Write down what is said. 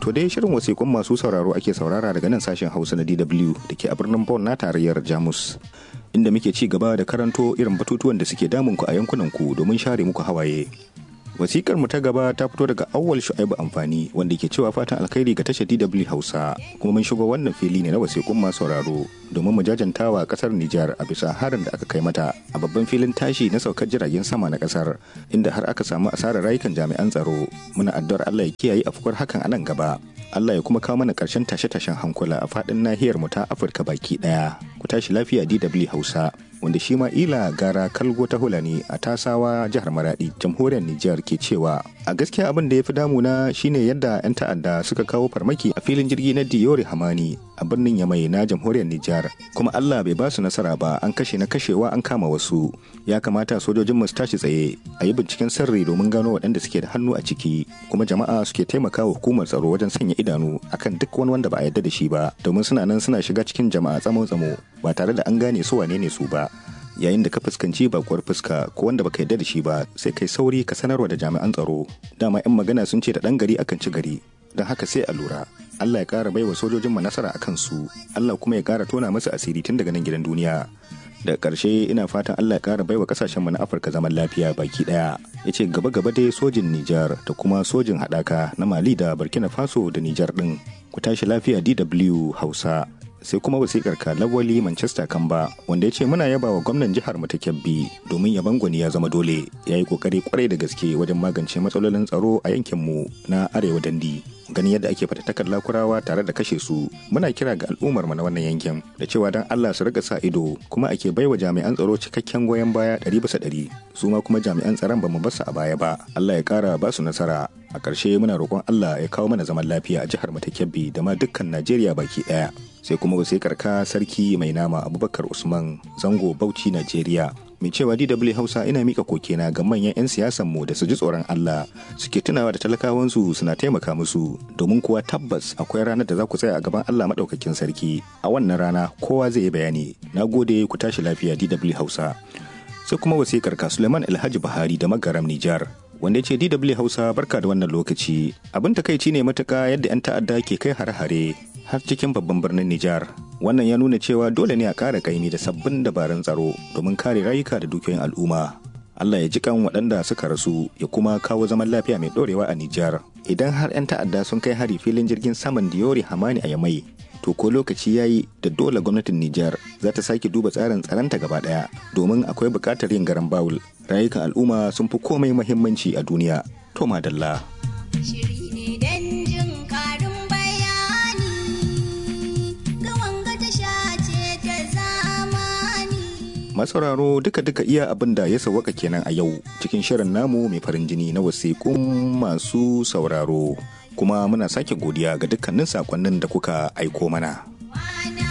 To dai shirin wasiƙun masu sauraro ake saurara daga nan sashen Hausa na DW da ke a birnin Bonn na tarayyar Jamus. Inda muke ci gaba da karanto irin batutuwan da suke damunku a yankunanku domin share muku hawaye. Wasikar mu ta gaba ta fito daga awwal shu'aibu amfani wanda ke cewa fatan alkhairi ga tashar DW Hausa kuma mun shigo wannan fili ne na wasiƙun masu sauraro domin mu jajantawa kasar Nijar a bisa harin da aka kai mata a babban filin tashi na saukar jiragen sama na kasar inda har aka samu asarar rayukan jami'an tsaro muna addu'ar Allah ya kiyaye afkuwar hakan a nan gaba Allah ya kuma kawo mana ƙarshen tashe-tashen hankula a faɗin nahiyar mu ta Afirka baki ɗaya ku tashi lafiya DW Hausa wanda shi ma ila gara kalgo ta hulani a tasawa jihar maradi jamhuriyar Nijar ke cewa a gaskiya abin da ya fi damuna shine yadda 'yan ta'adda suka kawo farmaki a filin jirgi na Diyori Hamani a birnin Yamai na jamhuriyar Nijar kuma Allah bai ba su nasara ba an kashe na kashewa an kama wasu ya kamata sojojin mu su tashi tsaye a yi binciken sirri domin gano waɗanda suke da hannu a ciki kuma jama'a suke taimakawa hukumar tsaro wajen sanya idanu akan duk wani wanda ba a yarda da shi ba domin suna nan suna shiga cikin jama'a tsamo-tsamo ba tare da an gane su wane ne su ba yayin da ka fuskanci bakuwar fuska ko wanda baka yarda da shi ba sai kai sauri ka sanarwa da jami'an tsaro dama yan magana sun ce da dan gari akan ci gari don haka sai a lura Allah ya kara baiwa sojojin mu nasara akan su Allah kuma ya kara tona musu asiri tun daga nan gidan duniya daga ƙarshe ina fatan Allah ya kara baiwa kasashen mu na Afirka zaman lafiya baki daya yace gaba gaba dai sojin Nijar da kuma sojin haɗaka na Mali da Burkina Faso da Nijar din ku tashi lafiya DW Hausa sai kuma wasikar ka lawali manchester kamba wanda ya ce muna yaba wa gwamnan jihar mu ta kyabbi domin yaban gwani ya zama dole ya yi kokari kwarai da gaske wajen magance matsalolin tsaro a yankin mu na arewa dandi gani yadda ake fatattakar lakurawa tare da kashe su muna kira ga al'ummar mu na wannan yankin da cewa dan Allah su riga sa ido kuma ake baiwa jami'an tsaro cikakken goyon baya ɗari bisa ɗari su ma kuma jami'an tsaron ba mu basu a baya ba Allah ya kara ba su nasara a ƙarshe muna roƙon Allah ya kawo mana zaman lafiya a jihar mu ta Kebbi da ma dukkan Najeriya baki ɗaya sai kuma wasikar ka sarki mai nama Abubakar Usman Zango Bauchi Najeriya mai cewa DW Hausa ina mika kokena ga manyan 'yan siyasan mu da su ji tsoron Allah suke tunawa da talakawansu suna taimaka musu domin kuwa tabbas akwai ranar da za ku tsaya a gaban Allah madaukakin sarki a wannan rana kowa zai yi bayani na gode ku tashi lafiya DW Hausa sai kuma wasikar ka Suleiman Alhaji Buhari da Magaram Nijar wanda ya ce DW Hausa barka da wannan lokaci abin takaici ne matuka yadda 'yan ta'adda ke kai hare-hare har cikin babban birnin Nijar. Wannan ya nuna cewa dole ne a ƙara kaimi da sabbin dabarun tsaro domin kare rayuka da dukiyoyin al'umma. Allah ya ji kan waɗanda suka rasu ya kuma kawo zaman lafiya mai ɗorewa a Nijar. Idan har 'yan ta'adda sun kai hari filin jirgin saman Diyori Hamani a Yamai, to ko lokaci ya yi da dole gwamnatin Nijar za ta sake duba tsarin tsaronta gaba ɗaya domin akwai buƙatar yin garan bawul. Rayukan al'umma sun fi komai muhimmanci a duniya. To madalla. masauraro duka-duka iya abin da ya sawaka kenan a yau cikin shirin namu mai farin jini na wasiƙun masu sauraro kuma muna sake godiya ga dukkanin sakonnin da kuka aiko mana.